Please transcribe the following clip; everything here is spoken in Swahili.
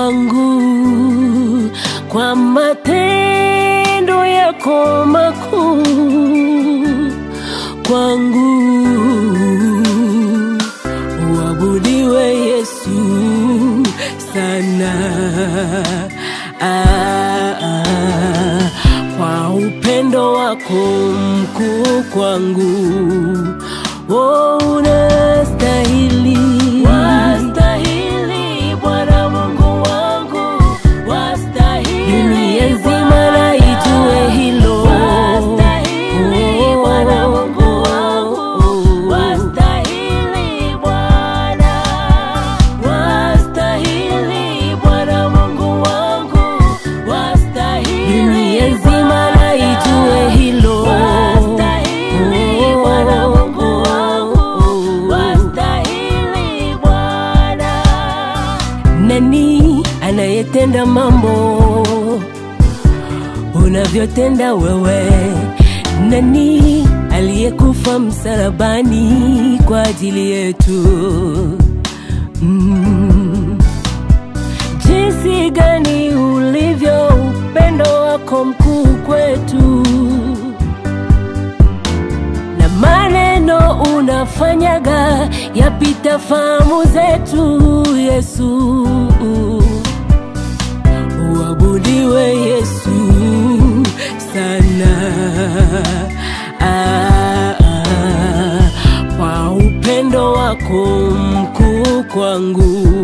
kwangu kwa matendo yako makuu kwangu. Uabudiwe Yesu sana ah, ah, kwa upendo wako mkuu kwangu. Oh, unastahili, wastahili Bwana Mungu wangu, wastahili dunia nzima na ijue hilo, wastahili Bwana Mungu wangu, wastahili Bwana, wastahili Bwana Mungu wangu, wastahili dunia nzima na ijue hilo, wastahili Bwana Mungu wangu, wastahili Bwana. Nani anayetenda mambo unavyotenda wewe? Nani aliyekufa msalabani kwa ajili yetu? Mm. Jinsi gani ulivyo upendo wako mkuu kwetu, na maneno unafanyaga yapita fahamu zetu, Yesu. Uabudiwe Yesu sana ah, ah, kwa upendo wako mkuu kwangu.